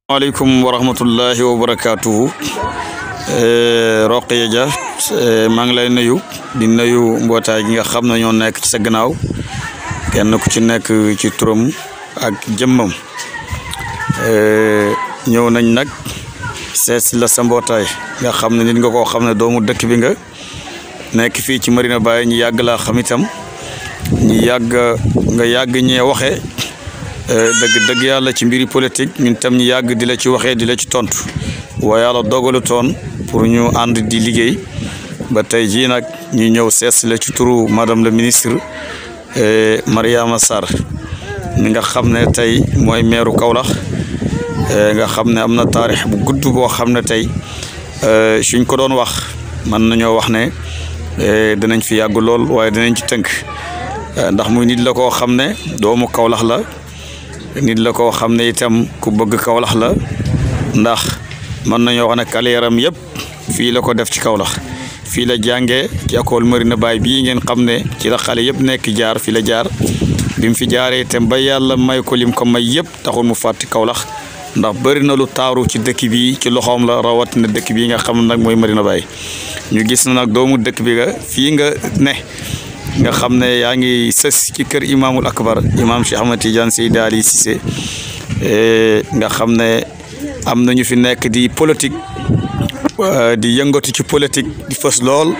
maaleykum wa rahmatullahi wa barakaatuhu Roqaya Dia maa ngi lay nuyu di nuyu mbootaay gi nga xam ne ñoo nekk ci sa gannaaw kenn ku ci nekk ci turam ak jëmmam ñëw nañ nag seet si la sa mbootaay nga xam ne nit nga koo xam ne doomu dëkk bi nga nekk fii ci Medina Baye ñu yàgg laa xam itam ñu yàgg nga yàgg ñee waxe dëgg dëgg yàlla ci mbiri politique ñun tam ñu yàgg di la ci waxee di la ci tontu waaye yàlla dogalu toon pour ñu ànd di liggéey ba tey jii nag ñu ñëw sees la ci turu madame le ministre Mariama Sarr mi nga xam ne tey mooy meeru Kaolack nga xam ne am na taarix bu gudd boo xam ne tey suñ ko doon wax mën nañoo wax ne dinañ fi yàgg lool waaye dinañ ci tënk ndax muy nit la koo xam ne doomu Kaolack la nit la koo xam ne itam ku bëgg Kaolack la ndax mën nañoo wax ne carrière am yëpp fii la ko def ci Kaolack fii la jàngee ci école Medina Baye bii ngeen xam ne ci la xale yëpp nekk jaar fi la jaar bi mu fi jaaree itam ba yàlla may ko lim ko may yëpp taxul mu fàtti Kaolack ndax bëri na lu taaru ci dëkk bi ci loxoom la rawatina dëkk bii nga xam nag mooy Medina Baye ñu gis na nag doomu dëkk bi nga fii nga ne nga xam ne yaa ngi sës ci kër imaamul akbar imaam Cheikh Ahmad Tidiane Seydi Ali Cissé nga xam ne am na ñu fi nekk di politique di yëngatu ci politique di fës lool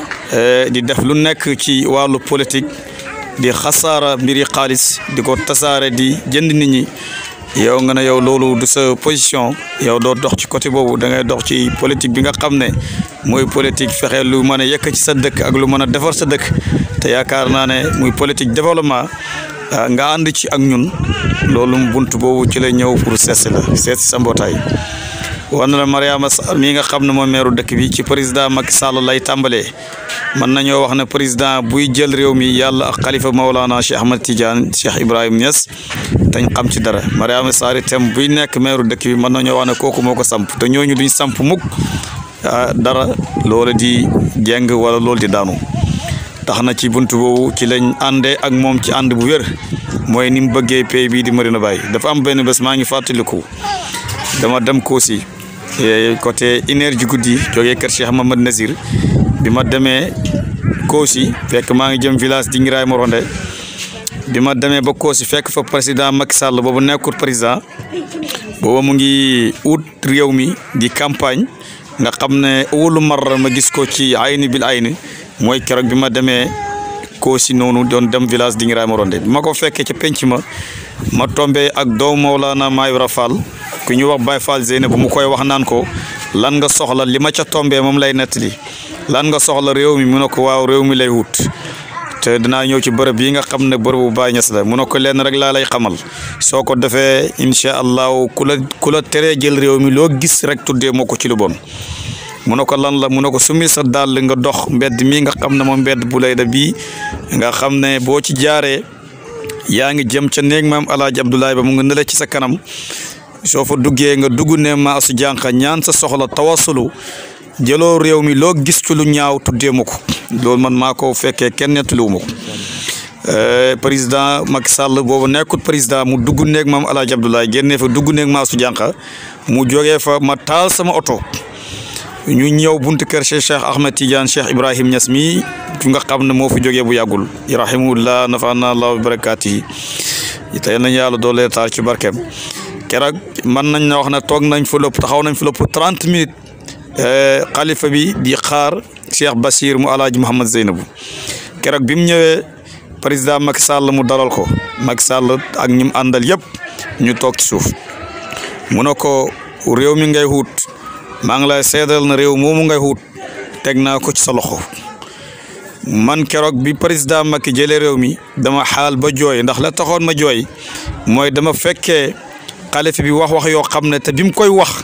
di def lu nekk ci wàllu politique di xasaara mbiri xaalis di ko tasaare di jënd nit ñi yow nga ne yow loolu du sa position yow doo dox ci côté boobu da ngay dox ci politique bi nga xam ne mooy politique fexe lu mën a yëkk ci sa dëkk ak lu mën a defar sa dëkk te yaakaar naa ne muy politique développement nga ànd ci ak ñun loolu bunt boobu ci la ñëw pour seet la seet sa mbootaay wan la Mariama Sarr mii nga xam ne mooy meeru dëkk bi ci président Macky Sall lay tàmbalee mën nañoo wax ne président buy jël réew mi yàlla ak xalifa Maolana Cheikh Ahmad Tidiane Cheikh Ibrahim Niass tañ xam ci dara Mariama Sarr itam buy nekk meeru dëkk bi mën nañoo wax ne kooku moo ko samp te ñooñu duñ samp mukk dara loolu di jeng wala loolu di daanu tax na ci buntu boobu ci lañ àndee ak moom ci ànd bu wér mooy ni mu bëggee pays bii di Medina Baye dafa am benn bés maa ngi fàttaliku dama dem Koosi côté une heure ji guddi jógee kër Cheikh Mamad Nazir bi ma demee Koosi fekk maa ngi jëm village di Ngiraay Moronde bi ma demee ba Koosi fekk fa président Macky Sall boobu nekkul président booba mu ngi ut réew mi di campagne nga xam ne wóolu mar ma gis ko ci ayni bil ayni mooy keroog bi ma demee Koosi noonu doon dem village di Ngiraay Moronde bi ma ko fekkee ca penc ma ma tombé ak doomu Mawlana Mayra Fall ku ñu wax Baye Fall Zeynab bu mu koy wax naan ko lan nga soxla li ma ca tombé moom lay nettali lan nga soxla réew mi mu ne ko waaw réew mi lay wut te dinaa ñëw ci bërëb yi nga xam ne bërëb bu Baay Ñas la mu ne ko lenn rek laa lay xamal soo ko defee incha allahu ku la ku la teree jël réew mi loo gis rek tuddee moo ko ci lu bon mu ne ko lan la mu ne ko sumi sa dàll nga dox mbedd mi nga xam ne moom mbedd bu lay da bii nga xam ne boo ci jaaree yaa ngi jëm ca néeg maam alaaji Abdoulaye ba mu nga nële ci sa kanam soo fa duggee nga dugg ne maasu jànqa ñaan sa soxla tawasulu jëloo réew mi loo gis ci lu ñaaw tuddee ma ko loolu man maa ko fekkee kenn nettaliwu ma ko président Macky Sall boobu nekkut président mu dugg néeg maam alaaji Abdoulaye génnee fa dugg néeg maasu jànqa mu jógee fa ma taal sama oto ñu ñëw buntu kër Cheikh Cheikh Ahmed Tidiane Cheikh Ibrahim Niass mi fi nga xam ne moo fi jógee bu yàggul rahimahullah nafaana allah bi barakaati yi tey nañ yàlla doole taar ci barkeem keroog mën nañ na wax ne toog nañ fa lépp taxaw nañ fa lépp trente minutes xalifa bi di xaar Cheikh Bachir mu alaaji Mouhamad Zeynabu keroog bi mu ñëwee président Macky Sall mu dalal ko Macky Sall ak ñi mu àndal yëpp ñu toog ci suuf mu ne ko réew mi ngay wut maa ngi lay seedal na réew moomu ngay wut teg naa ko ci sa loxo man keroog bi président Macky jëlee réew mi dama xaal ba jooy ndax la taxoon ma jooy mooy dama fekkee xalifa bi wax wax yoo xam ne te bi mu koy wax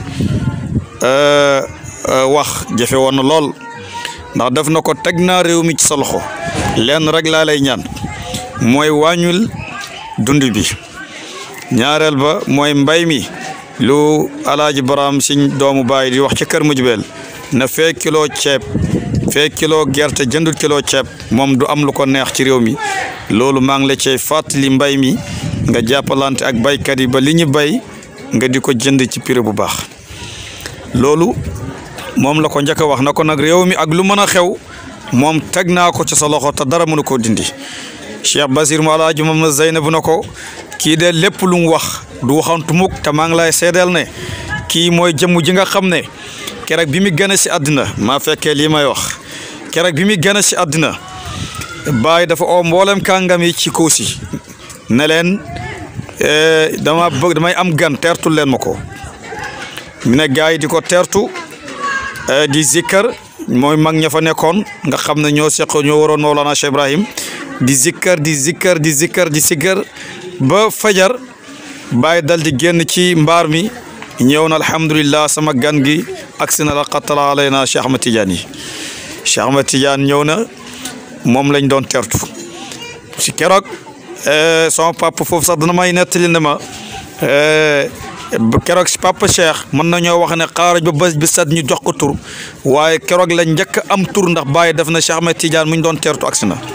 wax jafe woon na lool ndax def na ko teg naa réew mi ci sa loxo lenn rek laa lay ñaan mooy wàññul dund bi ñaareel ba mooy mbay mi lu alaaji baraam siñ doomu baay di wax ci kër mujbeel na fee kilo ceeb fee kilo gerte jëndul kilo ceeb moom du am lu ko neex ci réew mi loolu maa ngi la cay fàttali mbay mi nga jàppalante ak baykat yi ba li ñu bay nga di ko jënd ci prix bu baax loolu moom la ko njëkk a wax na ko nag réew mi ak lu mën a xew moom teg naa ko ci sa loxo te dara mënu koo dindi Cheikh Basir mu alaaji Mamad Zeynab na ko kii de lépp lu mu wax du waxantu mukk te maa ngi lay seedeel ne kii mooy jëmm ji nga xam ne keroog bi mu gën a si àddina maa fekkee lii may wax keroog bi mu gën a si àddina Baay dafa oo mboolem kàngam yi ci Kossy ne leen dama bëgg damay am gan teertul leen ma ko mu ne gars yi di ko teertu di zikkar mooy mag ña fa nekkoon nga xam ne ñoo seq ñoo waroon Mawlana Cheikh Ibrahim di zikkar di zikkar di zikkar di zikkar ba fajar Baay dal di génn ci mbaar mi ñëw na alhamdulillah sama gan gi agsi na la qattala alayna Cheikh Ahmad Tidiane yi Cheikh Ahmad Tidiane ñëw na moom lañ doon tertu si keroog sama papa foofu sax dana may nettali ne ma keroog si papa Cheikh mën nañoo wax ne xaaraj ba bés bi set ñu jox ko tur waaye keroog la njëkk am tur ndax Baye def na Cheikh Ahmed Tidiane mu ñu doon tertu agsi na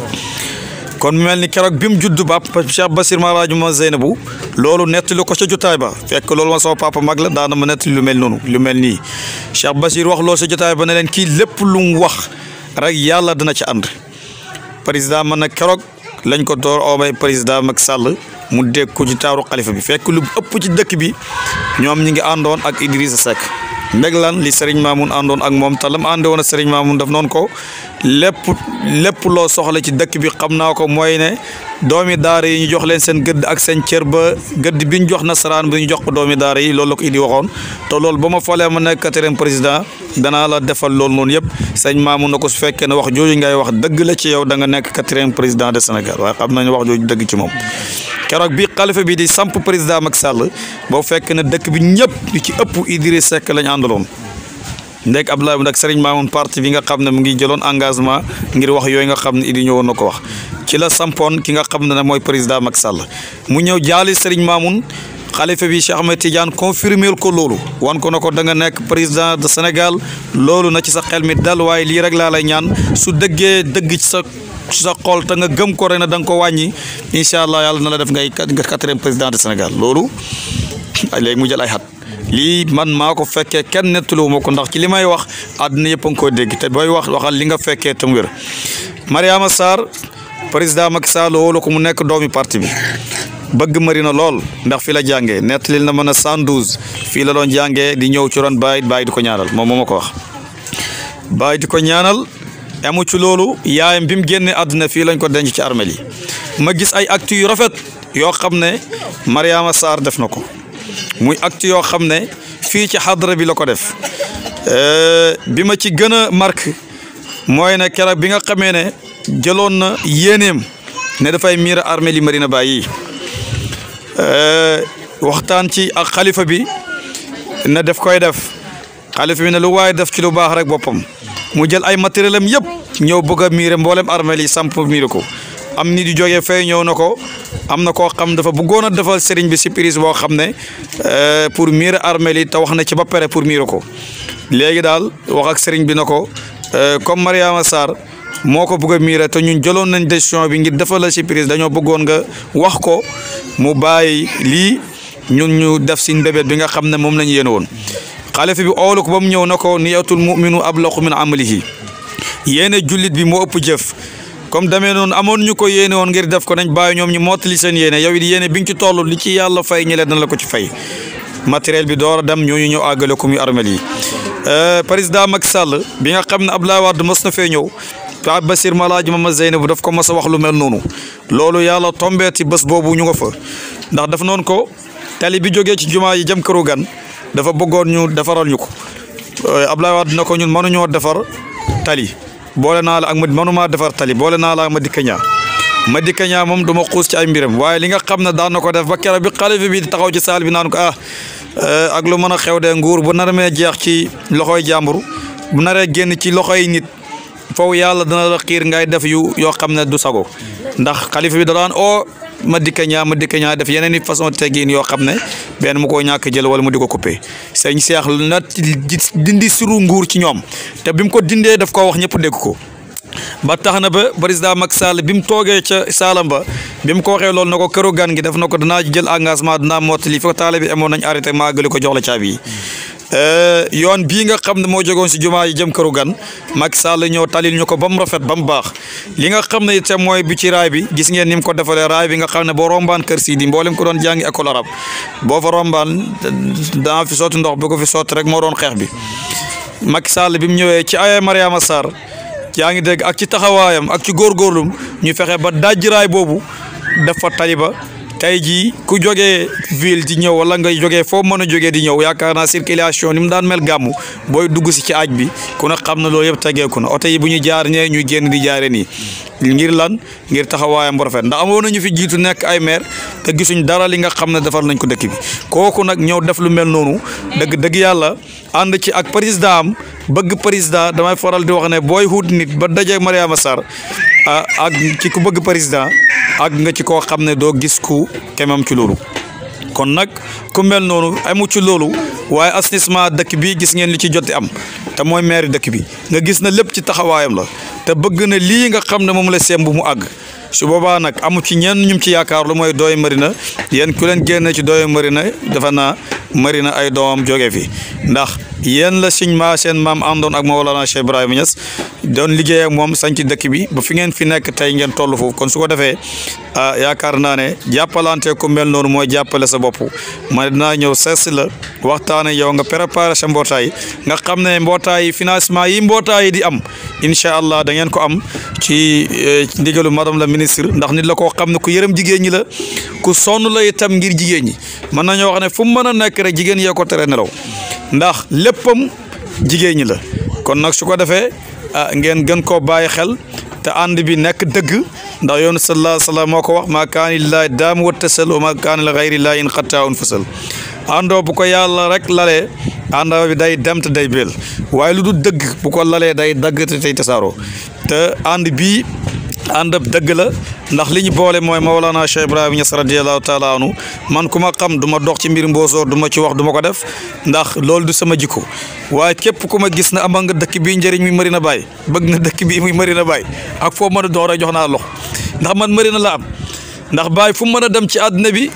kon mu mel ni keroog bi mu judd ba Cheikh Basir Malaaju ma Zeynabu loolu nettali ko ca jotaay ba fekk loolu ma sama papa mag la daana ma nettali lu mel noonu lu mel nii Cheikh Basir wax loolu sa jotaay ba ne leen kii lépp lu mu wax rek yàlla dina ci ànd président man nag keroog lañ ko door oobay président Macky Sall mu dégg ko ci taaru xalifa bi fekk lu ëpp ci dëkk bi ñoom ñi ngi àndoon ak Idrissa Seck ndeg lan li Serigne Mamoun àndoon ak moom te lam ànde woon a Serigne Mamoun daf noonu ko lépp lépp loo soxla ci dëkk bi xam naa ko mooy ne doomi daara yi ñu jox leen seen gëdd ak seen cër ba gëdd bi ñu jox nasaraan bi ñu jox ko doomi daara yi loolu la ko Idi waxoon te loolu ba ma falee ma nekk quatrième président danaa la defal loolu noonu yëpp sëñ Mamoun na ko su fekkee ne wax jooju ngay wax dëgg la ci yow da nga nekk quatrième président de Sénégal waaye xam nañu wax jooju dëgg ci moom keroog bi xalifa bi di samp président Macky Sall boo fekk ne dëkk bi ñëpp li ci ëpp Idriss Seck lañ àndaloon ndek Abdoulaye nag Serigne Mamoun parti bi nga xam ne mu ngi jëloon engagement ngir wax yooyu nga xam ne Idi ñëwoon na ko wax ci la sampoon ki nga xam ne mooy président Macky Sall mu ñëw jaali Serigne Mamoun xalifa bi Cheikh Ahmed Tidiane confirmer ko loolu wan ko na ko da nga nekk président de Sénégal loolu na ci sa xel mi dal waaye lii rek laa lay ñaan su dëggee dëgg ci sa ci sa xol te nga gëm ko rek na da nga ko wàññi incha allah yàlla na la def ngay nga quatrième président de Sénégal loolu léegi mu jël ay xat lii man maa ko fekkee kenn nettalu ma ko ndax ci li may wax àdduna yëpp a ngi koy dégg te booy wax waxal li nga fekkee tam wér Mariama Sarr président Macky Sall wóolu ko mu nekk doomi parti bi bëgg Marina lool ndax fi la jàngee nettalil na mën a 112 fii la doon jàngee di ñëw ci ron Baye Baye di ko ñaanal moom moo ma ko wax Baye di ko ñaanal amu ci loolu yaayam bi mu génnee àdduna fii lañ ko denc ci armel yi ma gis ay actes yu rafet yoo xam ne Mariama Sarr def na ko muy acte yoo xam ne fii ci xadra bi la ko def bi ma ci gën a marque mooy ne keroog bi nga xamee ne jëloon na yéeneem ne dafay miira armée li Marina Baye yi waxtaan ci ak xalifa bi ne def koy def xalifa bi ne lu waaye def ci lu baax rek boppam mu jël ay matériel am yëpp ñëw bëgg a miire mboolem armée li samp miire ko am nit yu jógee fay ñëw na ko am na koo xam dafa bëggoon a defal sëriñ bi surprise boo xam ne pour miire armée li te wax na ci ba pare pour miire ko léegi daal wax ak sëriñ bi na ko comme Mariama Sarr moo ko bëgg a miire te ñun jëloon nañ décision bi ngir defal la surprise dañoo bëggoon nga wax ko mu bàyyi lii ñun ñu def si mbébét bi nga xam ne moom la ñu yéene woon xalifa bi oolu ko ba mu ñëw na ko niyatul muminu ablaqu min amalihi yéene jullit bi moo ëpp jëf comme demee noonu amoon ñu ko yéene woon ngir def ko nañ bàyyi ñoom ñu mottali seen yéene yow it yéene bi nga ci toll li ci yàlla fay ñële dana la ko ci fay matériel bi door a dem ñooñu ñëw àggale ko muy armel yi président Macky Sall bi nga xam ne Abdoulaye Wade mos na fee ñëw Pape Basir Malaaji Mama Zeynab daf ko mos a wax lu mel noonu loolu yàlla tombeeti bés boobu ñu nga fa ndax daf noonu ko tali bi jógee ci jumaa yi jëm këru gan dafa bëggoon ñu defaral ñu ko Abdoulaye Wade na ko ñun mënuñoo defar tali boole naa la ak ma mënumaa defar tali boole naa la ak ma dikka ñaa ma dikka ñaa moom duma xuus ci ay mbiram waaye li nga xam ne daan na ko def ba keroog bi xalifa bi di taxaw ci saal bi naan ko ah ak lu mën a xew de nguur bu nar mee jeex ci loxoy jàmbur bu naree génn ci loxoy nit foofu yàlla dana la xiir ngay def yu yoo xam ne du sago ndax xalifa bi da daan oo ma dikka ñaa ma dikka ñaa def yeneen i façon teggiin yoo xam ne benn mu koo ñàkk jël wala mu di ko coupé sëñ Seex na dindi suru nguur ci ñoom te bi mu ko dindee daf ko wax ñëpp dégg ko ba tax na ba président Macky Sall bi mu toogee ca Saalam ba bi mu ko waxee loolu na ko këru gan gi def na ko danaa jël engagement dinaa mottali fa taale bi amoon nañ arrêté maa gëli ko jox la caabi yi yoon bii nga xam ne moo jógoon si jumaa yi jëm këru gan Macky Sall ñëw talil ñu ko ba mu rafet ba mu baax li nga xam ne itam mooy bi ci raay bi gis ngeen ni mu ko defalee raay bi nga xam ne boo rombaan kër Sidi mboolem ko doon jàngi école arabe boo fa rombaan daa fi sotti ndox bu ko fi sotti rek moo doon xeex bi Macky Sall bi mu ñëwee ci ay Mariama Sarr yaa ngi dégg ak ci taxawaayam ak ci góorgóorlum ñu fexe ba dajji raay boobu def fa taliba tey jii ku jógee ville di ñëw wala nga jógee foo mën a jógee di ñëw yaakaar naa circulation ni mu daan mel gàmmu booy dugg si ci aaj bi ku ne xam na loolu yëpp tegeeku na oto yi bu ñu jaar ñee ñuy génn di jaare nii ngir lan ngir taxawaayam bu rafet ndax amoon nañu fi jiitu nekk ay maire te gisuñ dara li nga xam ne defar nañ ko dëkk bi kooku nag ñëw def lu mel noonu dëgg dëgg yàlla ànd ci ak président am bëgg président damay faral di wax ne booy wut nit ba daje Mariama Sarr ak ci ku bëgg président ak nga ci koo xam ne doo gis ku kemam ci loolu kon nag ku mel noonu amu ci loolu waaye assainissement dëkk bi gis ngeen li ci joti am te mooy maire dëkk bi nga gis na lépp ci taxawaayam la te bëgg na lii nga xam ne moom la semb mu àgg su boobaa nag amu ci ñenn ñum ci yaakaar lu mooy dooy marina yéen ku leen génne ci dooy marina dafa naa marina ay doomam jóge fi ndax yéen la suñ maa seen maam àndoon ak Mawlana Cheikh Ibrahima Niass doon liggéey ak moom sañ ci dëkk bi ba fi ngeen fi nekk tey ngeen toll foofu kon su ko defee ah yaakaar naa ne jàppalante ku mel noonu mooy jàppale sa bopp ma dinaa ñëw sees la waxtaane yow nga préparé sa mbootaay nga xam ne mbootaay financement yi mbootaay yi di am incha allah da ngeen ko am ci ndigalu madame la ministre ndax nit la koo xam ne ku yërëm jigéen ñi la ku sonn la itam ngir jigéen ñi mën nañoo wax ne fu mu mën a nekk rek jigéen yee ko tere nelaw ndax léppam jigéen ñi la kon nag su ko defee ngeen gën koo bàyyi xel te ànd bi nekk dëgg ndax yoonu sallallahu alayhi wa sallam moo ko wax maa kaani lillaahi daam wa tasal wa maa kaani li gayri lillaahi in xattaawun fasal àndoo bu ko yàlla rek lalee àndoo bi day dem te day béel waaye lu du dëgg bu ko lalee day dagg te tey tasaaroo te ànd bii ànd ab dëgg la ndax li ñu boole mooy Mawlana Cheikh Ibrahima Niass radiyallahu taala anhu man ku ma xam du ma dox ci mbir mboosoor du ma ci wax du ma ko def ndax loolu du sama jikko waaye képp ku ma gis na ama nga dëkk bii njëriñ muy Medina Baye bëgg na dëkk bii muy Medina Baye ak foo mën a dox rek jox naa lox ndax man Medina la am ndax Baye fu mu mën a dem ci àdduna bi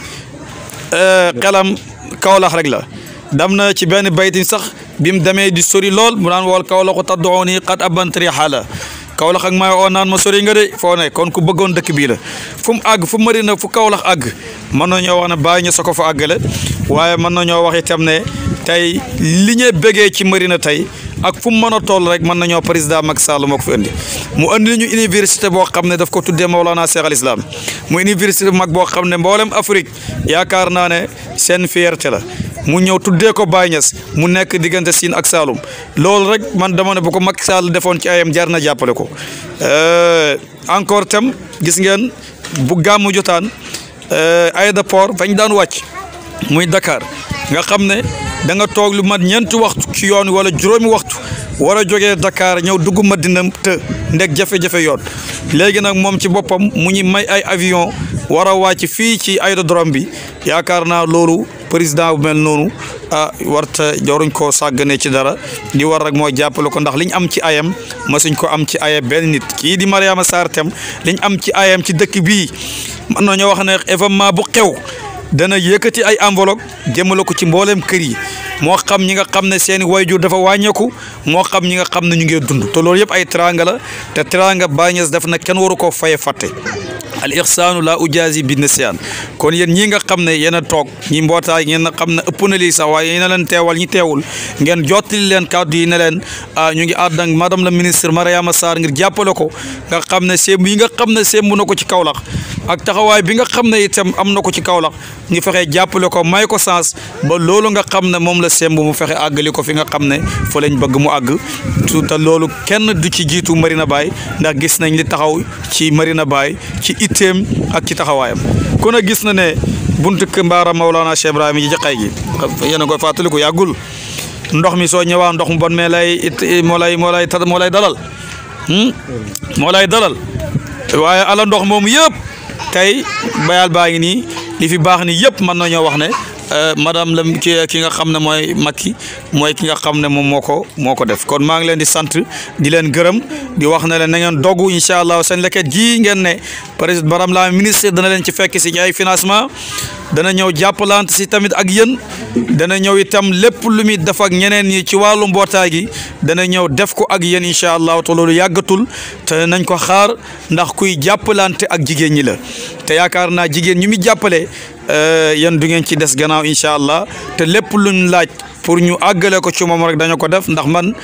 xelam Kawlax rek la dem na ci benn baytin sax bi mu demee di sori lool mu naan wool Kawlaxu taddooni qad abantri xaala Kawlax ak may oo naan ma sori nga de foo ne kon ku bëggoon dëkk bii la fu mu àgg fu Medina fu Kawlax àgg mën nañoo wax ne Baye ñu sa ko fa àggale waaye mën nañoo wax itam ne tey li ñu bëggee ci Medina tey ak fu mu mën a toll rek mën nañoo président Macky Sall moo ko fi indi mu andi ñu université boo xam ne daf ko tuddee Mawlana Cheikh al Islam mu université bu mag boo xam ne mboolem Afrique yaakaar naa ne seen fierté la mu ñëw tuddee ko Baye Niass mu nekk diggante Sine ak Saloum loolu rek man dama ne bu ko Macky Sall defoon ci ayam jar na jàppale ko encore tam gis ngeen bu gàmmu jotaan aéroport fañ daan wàcc muy Dakar nga xam ne da nga toog lu mat ñeenti waxtu ci yoon wala juróomi waxtu war a jógee Dakar ñëw dugg Madina te ndeg jafe-jafe yoon léegi nag moom ci boppam mu ñu may ay avion war a wàcc fii ci aérodrome bi yaakaar naa loolu président bu mel noonu ah warta joruñ koo sàggane ci dara di war rek mooy jàppale ko ndax liñ am ci ayam masuñ ko am ci aya benn nit kii di Mariama Sarr tam liñ am ci ayam ci dëkk bii mën nañoo wax ne événement bu xew dana yëkkati ay enveloppe jëmale ko ci mbooleem kër yi moo xam ñi nga xam ne seeni wayjur dafa wàññeeku moo xam ñi nga xam ne ñu ngi dund te loolu yëpp ay teranga la te teranga Baye Niass def na kenn waru koo faye fàtte al ixsaanu la ujaasi bi nisyaan kon yéen ñi nga xam ne yéen a toog ñi mbootaay ngeen a xam ne ëpp na lii sax waaye yéen a leen teewal ñi teewul ngeen jottali leen kàddu yi ne leen ñu ngi ànd ak madame la ministre Mariama Sarr ngir jàppale ko nga xam ne sémb yi nga xam ne sémb na ko ci Kaolack ak taxawaay bi nga xam ne itam am na ko ci Kaolack ñu fexe jàppale ko may ko sens ba loolu nga xam ne moom la semb mu fexe àggali ko fi nga xam ne fa lañ bëgg mu àgg te loolu kenn du ci jiitu Marina Baye ndax gis nañ li taxaw ci Marina Baye ci itteem ak ci taxawaayam kon a gis na ne buntu kër Mbaara Maulana Cheikh Ibrahima ji jaqay gi yéen a koy fàttaliku yàggul ndox mi soo ñëwaa ndox mu bon mais lay it moo lay moo lay moo lay dalal moo lay dalal waaye ala ndox moom yëpp tey bayal baa ngi nii li fi baax ni yëpp mën nañoo wax ne madame la ki ki nga xam ne mooy Macky mooy ki nga xam ne moom moo ko moo ko def kon maa ngi leen di sant di leen gërëm di wax ne leen na ngeen dogu incha allah seen leket ji ngeen ne président baram la ministre dana leen ci fekk si ay financement dana ñëw jàppalante si tamit ak yéen dana ñëw itam lépp lu muy def ak ñeneen ñi ci wàllu mbootaay gi dana ñëw def ko ak yéen incha allah te loolu yàggatul te nañ ko xaar ndax kuy jàppalante ak jigéen ñi la te yaakaar naa jigéen ñi muy jàppale yéen du ngeen ci des gannaaw incha allah te lépp luñ laaj pour ñu àggale ko ci moom rek dañu ko def ndax man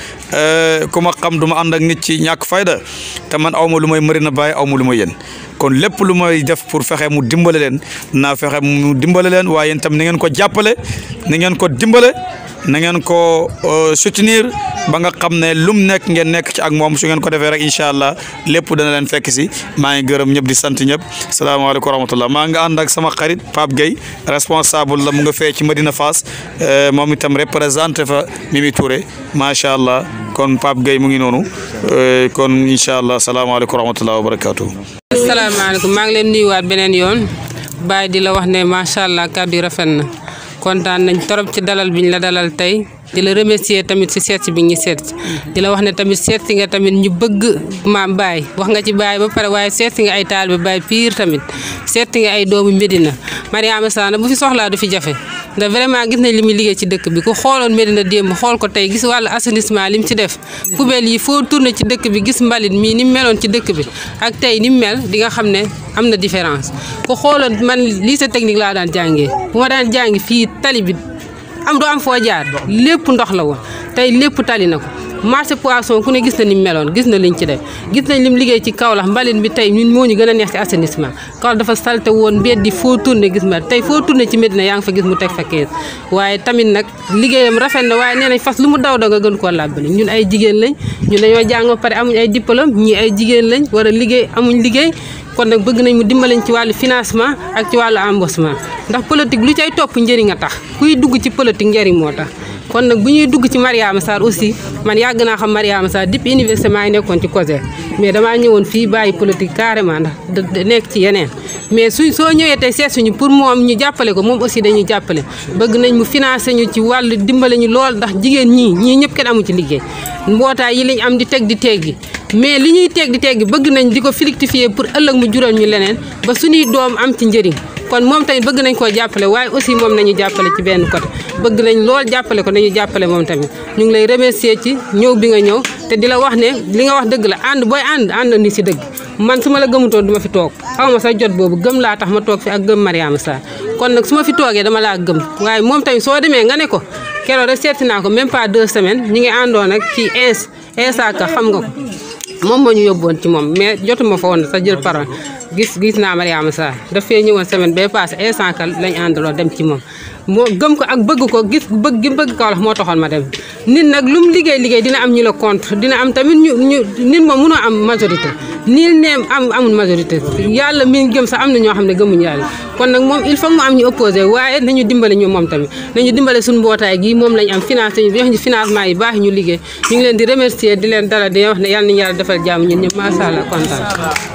ku ma xam du ma ànd ak nit ci ñàkk fayda te man aw ma lu may Médina Baye aw ma lu may yéen kon lépp lu may def pour fexe mu dimbale leen naa fexe mu dimbale leen waaye yéen tam na ngeen ko jàppale na ngeen ko dimbale na ngeen ko soutenir ba nga xam ne lum nekk ngeen nekk ci ak moom su ngeen ko defee rek incha allah lépp dana leen fekk si maa ngi gërëm ñëpp di sant ñëpp salaamaaleykum wa rahmatullah maa nga ànd ak sama xarit Pape Gueye responsable la mu nga fee ci Medina Fass moom itam représenté fa Mimi Touré macha allah kon Pape Gueye mu ngi noonu kon incha allah salaamaaleykum wa rahmatullah wa barakatuh asalaamaaleykum maa ngi leen nuyuwaat beneen yoon Baye di la wax ne macha allah kàddu yi rafet na kontaan nañ torop ci dalal biñ la dalal tey di la remercier tamit si seet si bi ñu seet si di la wax ne tamit seet si nga tamit ñu bëgg maam Baye wax nga ci Baye ba pare waaye seet si nga ay taalibe Baye pire tamit seet si nga ay doomu Médina Mariama Sarr bu fi soxlaa du fi jafe ndax vraiment gis nañ li muy liggéey ci dëkk bi ku xooloon Médina démb xool ko tey gis wàllu assainissement li mu ci def poubelle yi foo tourné ci dëkk bi gis mbalit mii ni mu meloon ci dëkk bi ak tey ni mu mel di nga xam ne am na différence ku xooloon man lycée technique laa daan jàngee bu ma daan jàngi fii tali bi am du am foo jaar lépp ndox la woon tey lépp tali na ko marché poisson ku ne gis na ni mu meloon gis na liñ ci def gis nañ lim liggéey ci Kaolack mbalit bi tey ñun moo ñu gën a neex ci assainissement Kaolack dafa salte woon mbedd di foo tourné gis ma tey foo tourné ci Médina yaa ngi fa gis mu teg fa kees waaye tamit nag liggéeyam rafet na waaye nee nañ fas lu mu daw daw nga gën koo làbbali ñun ay jigéen lañ ñun dañoo jàng ba pare amuñ ay diplôme ñii ay jigéen lañ war a liggéey amuñ liggéey kon nag bëgg nañ mu dimbalañ ci wàllu financement ak ci wàllu embauchement ndax politique lu cay topp njëriñ a tax kuy dugg ci politique njëriñ moo tax kon nag bu ñuy dugg ci Mariama Sarr aussi man yàgg naa xam Mariama Sarr depuis université maa ngi nekkoon ci COSER mais damaa ñëwoon fii bàyyi politique carrément ndax nekk ci yeneen mais suñ soo ñëwee tey seet suñu pour moom ñu jàppale ko moom aussi dañuy jàppale bëgg nañ mu financé ñu ci wàllu dimbale ñu lool ndax jigéen ñii ñii ñëpp kenn amu ci liggéey mbootaay yi lañ am di teg di teggi mais li ñuy teg di teggi bëgg nañ di ko fructifier pour ëllëg mu jural ñu leneen ba suñuy doom am ci njëriñ kon moom tamit bëgg nañ koo jàppale waaye aussi moom nañu jàppale ci benn côté bëgg nañ lool jàppale ko nañu jàppale moom tamit ñu ngi lay remercier ci ñëw bi nga ñëw te di la wax ne li nga wax dëgg la ànd booy ànd ànd ni si dëgg man su ma la gëmutoon du ma fi toog xaw ma sa jot boobu gëm laa tax ma toog fi ak gëm Mariama Sarr kon nag su ma fi toogee dama laa gëm waaye moom tamit soo demee nga ne ko keroog rek seeti naa ko même pas deux semaines ñu ngi àndoon ak ci ins insaka xam nga ko moom moo ñu yóbboon ci moom mais jotuma fa woon sa jël parole gis gis naa Mariama Sarr daf fee ñëwoon semaine bee passé instant que lañ àndaloo dem ci moom moo gëm ko ak bëgg ko gis bëgg gi bëgg Kaolack moo taxoon ma dem nit nag lu mu liggéey liggéey dina am ñu la contre dina am tamit ñu ñu nit moom mënoo am majorité nii neem am amul majorité yàlla mi gëm sax am na ñoo xam ne gëmuñu yàlla kon nag moom il faut mu am ñu opposé waaye nañu dimbale ñu moom tamit nañu dimbale suñu mbootaay gi moom lañ am financé ñu jox ñu financement yi baax ñu liggéey ñu ngi leen di remercier di leen dala di wax ne yàlla nañu yàlla defal jàmm ñun ñëpp macha allah kontaan